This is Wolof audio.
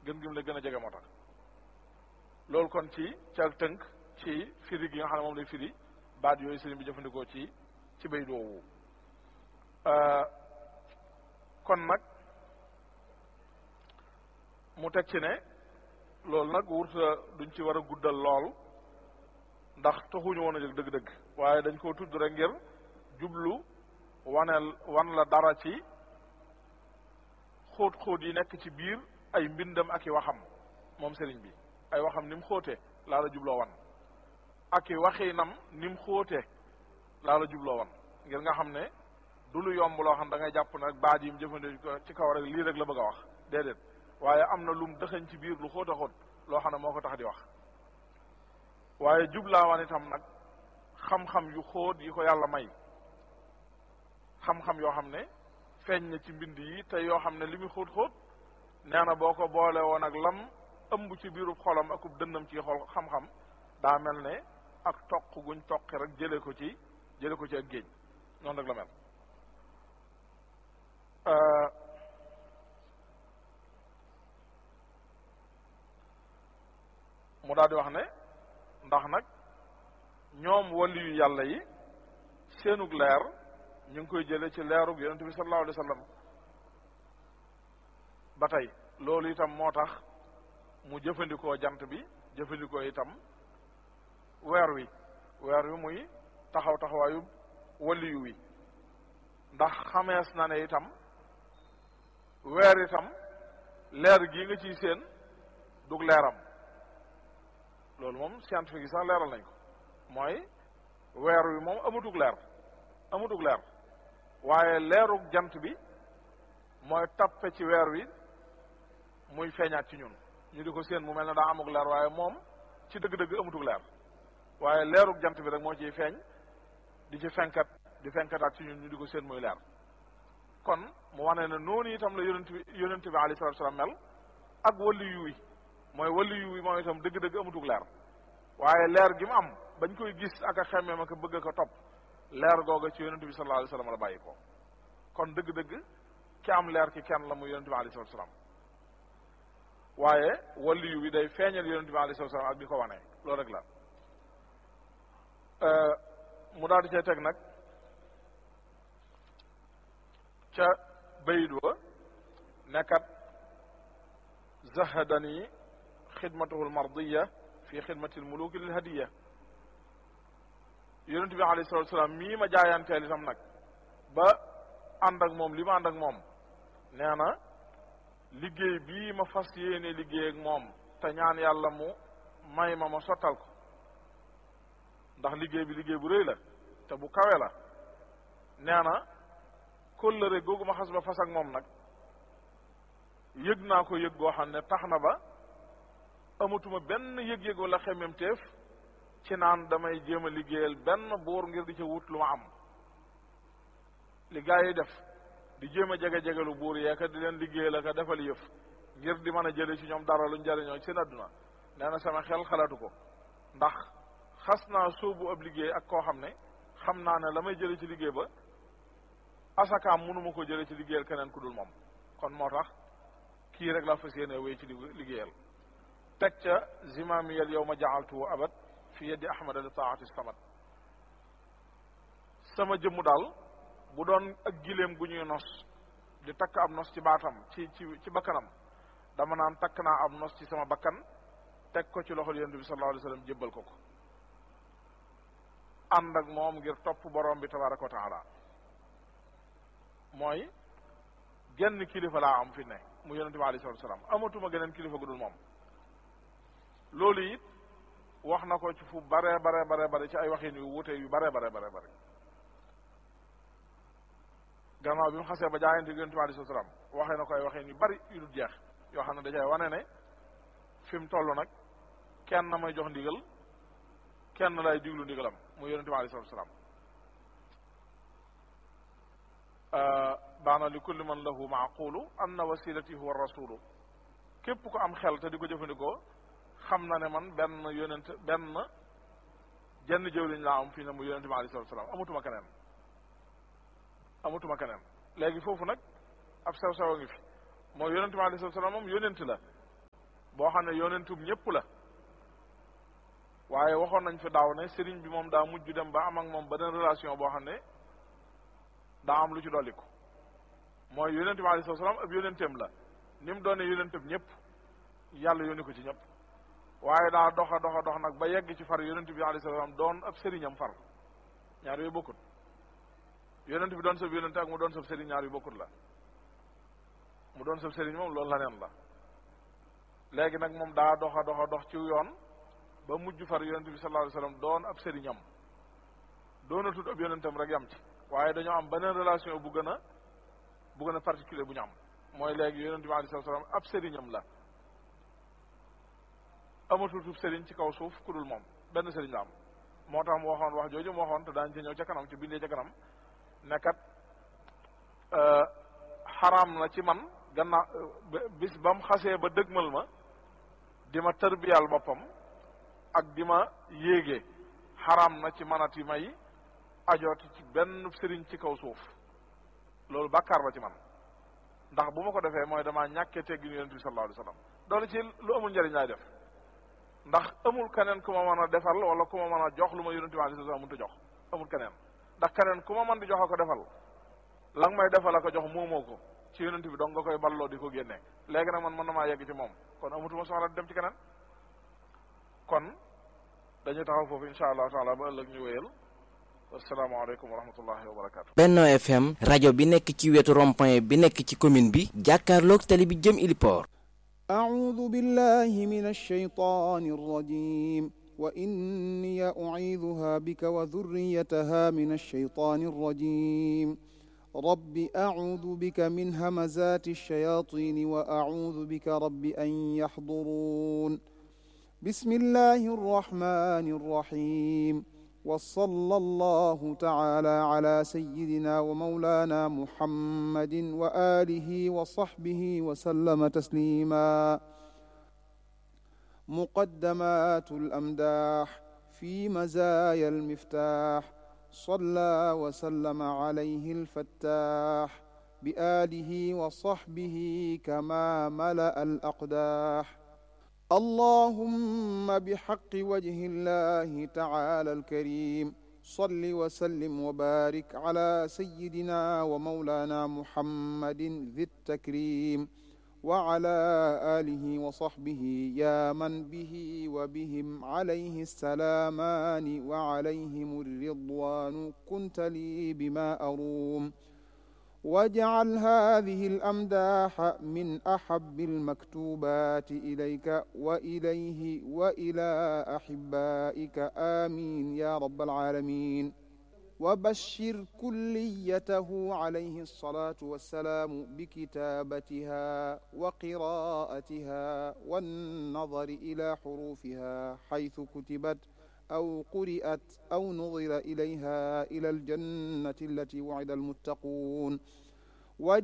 gën gim la gën a jege moo tax loolu kon ci ci ak tënk ci firi gi nga xam ne moom lay firi baat yooyu sëriñ bi jëfandikoo ci ci bay doowu kon nag mu teg ci ne loolu nag wurta duñ ci war a guddal lool ndax taxuñu woon a jóg dëgg-dëgg waaye dañ koo tudd rek ngir jublu waneel wan la dara ci xóot-xóot yi nekk ci biir ay mbindam ak i waxam moom sëriñ bi ay waxam ni mu xóote laa la jubloo wan ak i waxinam ni mu xóote laa la jubloo wan ngir nga xam ne du lu yomb loo xam da ngay jàpp nag baat yi mu jëfandikoo ci kaw rek lii rek la bëgg a wax déedéet waaye am na lum dëxañ ci biir lu xóot a xóot loo xam ne moo ko tax di wax waaye jublaawan itam nag xam-xam yu xóot yi ko yàlla may xam-xam yoo xam ne feeñ na ci mbind yi te yoo xam ne li muy xóot xóot nee na boo ko boole woon ak lam ëmb ci biirub xolam akub dënnam ci xol xam-xam daa mel ne ak toq guñ toqi rek jële ko ci jële ko ci ak géej noonu rek la mel mu daal di wax ne ndax nag ñoom wali yu yàlla yi seenug leer ñu ngi koy jële ci leerug yonente bi sallallahu alayhi wa sallam ba tey loolu itam moo tax mu jëfandikoo jant bi jëfandikoo itam weer wi weer wi muy taxaw taxawaayu waliyu wi ndax xamees na ne itam weer itam leer gii nga ciy seen dug leeram loolu moom scientifique yi sax leeral nañ ko mooy weer wi moom amatug leer amatug leer waaye leerug jant bi mooy tappe ci weer wi muy feeñaat ci ñun ñu di ko seen mu mel ne daa amug leer waaye moom ci dëgg-dëgg amatug leer waaye leerug jant bi rek moo ciy feeñ di ci fenkat di fenkataat ci ñun ñu di ko seen muy leer kon mu wane ne noonu itam la yonent bi yonent bi alayhi salaatu salaam mel ak wali yu wi mooy wali yu wi moom itam dëgg-dëgg amatug leer waaye leer gi mu am bañ koy gis ak a xemmeem ak a bëgg ko topp leer googa ci yonent bi sallallahu alayhi wasallam la bàyyi ko kon dëgg-dëgg ki am leer ki kenn la muy yonent bi alayhi salatu salaam waaye wali yu wi day feeñal yonent bi alayhi salatu salaam ak di ko wane loolu rek la mu daal di cay teg nag ca bayit wa nekkat zahadani xidmatuhu almardiya fi xidmati almuluki lilhadiya yonent bi alayhi salatu salaam mii ma jaayanteel itam nag ba ànd ak moom li ma ànd ak moom nee na liggéey bii ma fas yéene liggéey ak moom te ñaan yàlla mu may ma ma sottal ko ndax liggéey bi liggéey bu rëy la te bu kawe la nee na kóllëre googu ma xas ba fas ak moom nag yëg naa ko yëg goo xam ne tax na ba amatuma benn yëg-yëg wala xemmemteef ci naan damay jéem a liggéeyal benn buur ngir di ca wut lu ma am li gaa yi def di jéem a jege-jegelu buur yeeka di leen liggéeyal aka defal yëf ngir di mën a jële ci ñoom dara luñ jariñoo ci seen adduna nee na sama xel xalaatu ko ndax xas naa sóobu ab liggéey ak koo xam ne xam naa ne la may jële ci liggéey ba asakaam mënuma ko jële ci liggéeyal keneen ku dul moom kon moo tax kii rek la fas yéene wéy ci liggéeyal teg ca zimamiyal yow ma jaaltuhu abad fi yeddi ahmad li taati samad sama jëmmu daal bu doon ak giléem gu ñuy nos di takk ab nos ci baatam ci ci ci bakkanam dama naan takk naa ab nos ci sama bakkan teg ko ci loxol yonent bi sallallahu alayhi wasallam jébbal ko ko ànd ak moom ngir topp borom bi tabaraka wa taala mooy genn kilifa laa am fi ne mu yonent bi alayhi salatu wasallam amatuma geneen kilifa gu dul moom loolu it wax na ko ci fu bare bare bare bare ci ay waxin yu wuute yu bare bare bare bare gannaaw bi mu xasee ba jaayante yonent bi alayhi salaam waxee na ko ay waxin yu bari yu dul jeex yoo xam ne dajay wane ne fi mu toll nag kenn na may jox ndigal kenn lay diglu ndigalam mu yonent bi alayhi salaam baana li kulli man lahu maaqulu anna wasilati huwa rasulu képp ko am xel te di ko jëfandikoo xam na ne man benn yonent benn jenn jëwliñ laa am fii ne mu yonente bi alayhi salaam amatuma keneen amatuma keneen léegi foofu nag ab sew sew a ngi fi mooy yonente bi alayhi salaam moom yonent la boo xam ne yonentub ñépp la waaye waxoon nañ fi daaw ne sëriñ bi moom daa mujj dem ba am ak moom beneen relation boo xam ne daa am lu ci dolliku mooy yonent bi alayhi salaam ab yonenteem la ni mu doone yonenteem ñëpp yàlla yónni ko ci ñëpp waaye daa doxa doxa dox nag ba yegg ci far yonent bi alayhi salaam doon ab sëriñam far ñaar yooyu bokkut yonent bi doon sab yonente ak mu doon sab sëriñ ñaar yu bokkut la mu doon sab sëriñ moom loolu la neen la léegi nag moom daa doxa doxa dox ci yoon ba mujj far yonent bi sallallahu alayhi wasallam doon ab sëriñam doonatut ab yonentam rek yam ci waaye dañoo am beneen relation bu gën a bu gën a particulier bu ñu am mooy léegi yonent bi alayhi salaam ab sëriñam la amatutub sëriñ ci kaw suuf ku dul moom benn sëriñ la am moo tax mu waxoon wax jooju mu waxoon te daañu ci ñëw ca kanam ci bindee ca kanam nekkat xaraam na ci man gannaaw bis ba mu xasee ba dëgmal ma di ma tërbiyal boppam ak di ma yéege xaraam na ci manati may ajooti ci benn sëriñ ci kaw suuf loolu bàkkaar ba ci man ndax bu ma ko defee mooy damaa ñàkkee teggin yonent bi sallallahu alayhi wasallam doolu ci lu amul njëriñ laay def ndax amul keneen ku ma mën a defal wala ku ma mën a jox lu ma yonent bi alayhi salaam mënut a jox amul keneen ndax keneen ku ma mën di jox a ko defal la nga may defal a ko jox moomoo ko ci yonent bi donc nga koy balloo di ko génne léegi nag man mën na maa yegg ci moom kon amatuma soxla dem ci keneen kon dañuy taxaw foofu insha allahu taala ba ëllëg ñu wéyal asalaamaaleykum wa rahmatullahi wa barakaatu. Benno FM rajo bi nekk ci wetu rond-point bi nekk ci commune bi jàkkaarloog tali bi jëm Iliport. أعوذ بالله من الشيطان الرجيم وإني أعيذها بك وذريتها من الشيطان الرجيم رب أعوذ بك من همزات الشياطين وأعوذ بك رب أن يحضرون بسم الله الرحمن الرحيم وصلى الله تعالى على سيدنا ومولانا محمد وآله وصحبه وسلم تسليما مقدمات الأمداح في مزايا المفتاح صلى وسلم عليه الفتاح بآله وصحبه كما ملأ الأقداح اللهم بحق وجه الله تعالى الكريم صل وسلم وبارك على سيدنا ومولانا محمد ذي التكريم وعلى آله وصحبه يا من به وبهم عليه السلامان وعليهم الرضوان كنت لي بما أروم واجعل هذه الأمداح من أحب المكتوبات إليك وإليه وإلى أحبائك آمين يا رب العالمين وبشر كليته عليه الصلاة والسلام بكتابتها وقراءتها والنظر إلى حروفها حيث كتبت أو قرئت أو نظر إليها إلى الجنة التي وعد المتقون